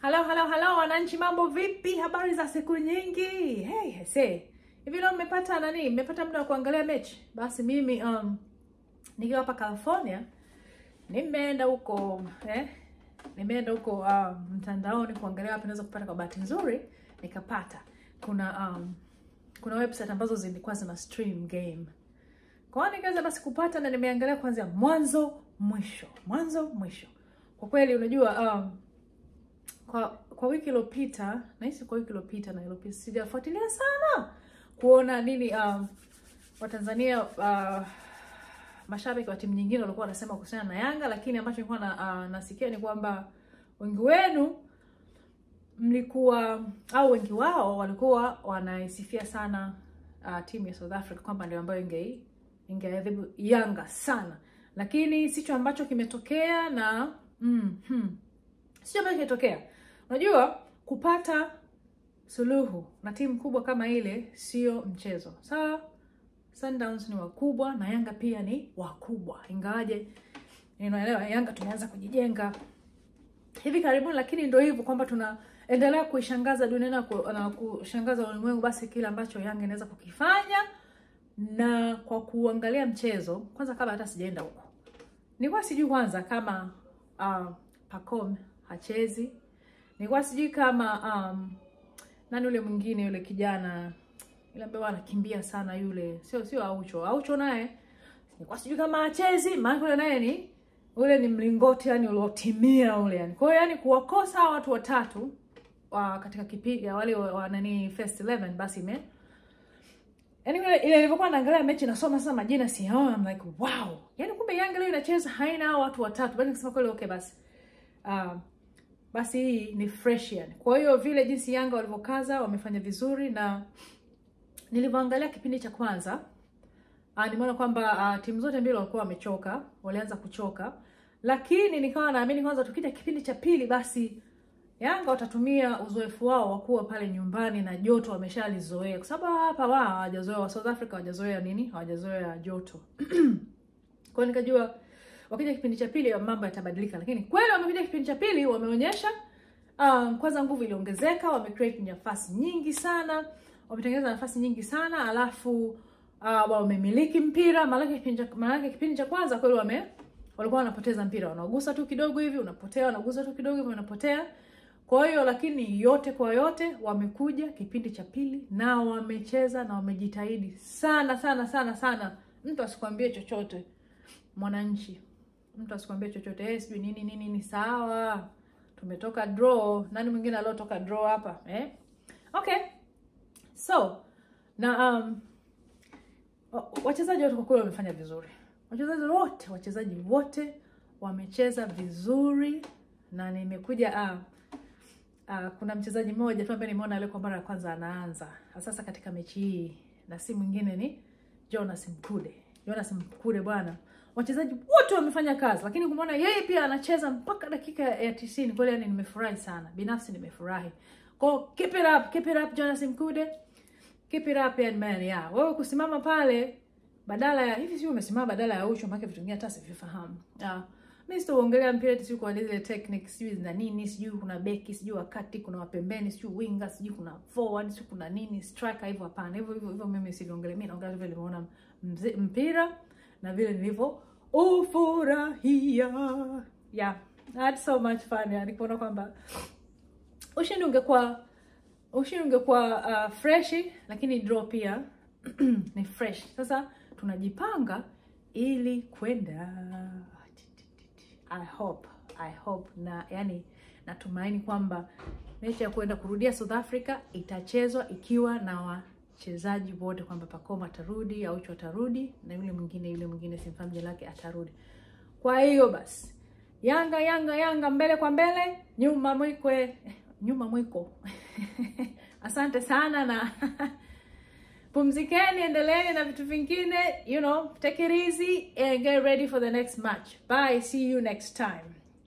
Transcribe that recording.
Halo, halo, halo wananchi, mambo vipi? Habari za siku nyingi. Hey, hese. Hivi leo mmepata nani? Mmepata muda wa kuangalia mechi? Basi mimi um nikiwa hapa California nimeenda huko eh, nimeenda huko um, mtandaoni kuangalia wapi naweza kupata. Kwa bahati nzuri nikapata kuna um, kuna website ambazo zilikuwa zina stream game, kwa hiyo nikaweza basi kupata na nimeangalia kuanzia mwanzo mwisho, mwanzo mwisho. Kwa kweli unajua um, kwa kwa wiki iliyopita nahisi kwa wiki iliyopita na iliyopita sijafuatilia sana kuona nini um, Watanzania uh, mashabiki wa timu nyingine walikuwa wanasema kuhusiana na Yanga, lakini ambacho nilikuwa na, uh, nasikia ni kwamba wengi wenu mlikuwa au wengi wao walikuwa wanaisifia sana uh, timu ya South Africa kwamba ndio ambayo inge ingeadhibu Yanga sana, lakini sicho ambacho kimetokea na mm, hmm, sicho ambacho kimetokea. Unajua, kupata suluhu na timu kubwa kama ile sio mchezo. Sawa, Sundowns ni wakubwa na Yanga pia ni wakubwa, ingawaje unaelewa, Yanga tumeanza kujijenga hivi karibuni, lakini ndio hivyo kwamba tunaendelea kuishangaza dunia na ku- na kushangaza ulimwengu, basi kile ambacho Yanga inaweza kukifanya. Na kwa kuangalia mchezo kwanza, kabla hata sijaenda huko, nilikuwa sijui kwanza kama uh, Pacome hachezi, nilikuwa sijui kama um, nani yule mwingine yule kijana yule ambaye anakimbia sana yule, sio sio Aucho. Aucho naye nilikuwa sijui kama hachezi, maana yule naye ni ule ni mlingoti yani uliotimia ule yani. Kwa hiyo yani kuwakosa hawa watu watatu wa katika kipindi ya wale wa, wa nani first 11 basi ime yani ile ile nilivyokuwa naangalia mechi nasoma sasa majina siyaona, I'm like wow. Yani kumbe Yanga leo inacheza haina hao watu watatu. Basi nikasema kweli okay basi. Uh, basi hii ni fresh yani. Kwa hiyo vile jinsi Yanga walivyokaza wamefanya vizuri na nilivyoangalia kipindi cha kwanza uh, nimeona kwamba uh, timu zote mbili walikuwa wamechoka, walianza kuchoka, lakini nikawa naamini kwanza tukija kipindi cha pili basi Yanga watatumia uzoefu wao wa kuwa pale nyumbani na joto wameshalizoea, kwa sababu hapa wao hawajazoea, wa South Africa hawajazoea nini, hawajazoea joto kwa hiyo nikajua wakija kipindi cha pili mambo yatabadilika, lakini kweli wamekuja kipindi cha pili wameonyesha um, kwanza nguvu iliongezeka, wamecreate nafasi nyingi sana, wametengeneza nafasi nyingi sana, alafu uh, wamemiliki mpira. Maanake kipindi cha maanake kipindi cha kwanza kweli wame walikuwa wanapoteza mpira, wanagusa tu kidogo hivi unapotea, wanagusa tu kidogo hivi unapotea. Kwa hiyo lakini yote kwa yote wamekuja kipindi cha pili na wamecheza na wamejitahidi sana sana sana sana. Mtu asikwambie chochote mwananchi, mtu asikwambie chochote eh, sijui nini nini, ni sawa, tumetoka draw. Nani mwingine aliotoka draw hapa eh? Okay, so na um, wa- wachezaji wote kwa kweli wamefanya vizuri, wachezaji wote wachezaji wote wamecheza vizuri, na nimekuja ah, ah, kuna mchezaji mmoja tu ambaye nimeona leo kwa mara ya kwanza anaanza sasa katika mechi hii, na si mwingine ni Jonas Mkude. Jonas Mkude bwana, wachezaji wote wamefanya kazi, lakini kumwona yeye pia anacheza mpaka dakika ya tisini kweli, yani nimefurahi sana, binafsi nimefurahi. Kwa keep it up, keep it up Jonas Mkude, keep it up young man. Yeah, wewe kusimama pale badala ya hivi, sio umesimama badala ya Ucho, maana vitu vingine hata sivifahamu. Yeah. Mimi sitaongelea mpira eti sio kwa zile techniques sijui zina nini, sijui kuna beki, sijui wakati kuna wapembeni, sijui winger, sijui kuna forward, sijui kuna nini, striker hivyo hapana. Hivyo hivyo hivyo mimi siliongelea. Mimi naongelea vile nilivyoona mze- mpira na vile nilivyo ufurahia. Yeah, I had so much fun. Yani kuona kwamba ushindi ungekuwa ushindi ungekuwa uh, freshi, lakini draw pia ni fresh. Sasa tunajipanga ili kwenda I hope, I hope na yani natumaini kwamba mechi ya kwenda kurudia South Africa itachezwa ikiwa na wachezaji wote, kwamba Pacome atarudi, Aucho atarudi na yule mwingine yule mwingine simfahamu jina lake atarudi. Kwa hiyo basi Yanga Yanga Yanga mbele kwa mbele, nyuma mwikwe, eh, nyuma mwiko. Asante sana na pumzikeni, endeleeni na vitu vingine, you know, take it easy and get ready for the next match. Bye, see you next time.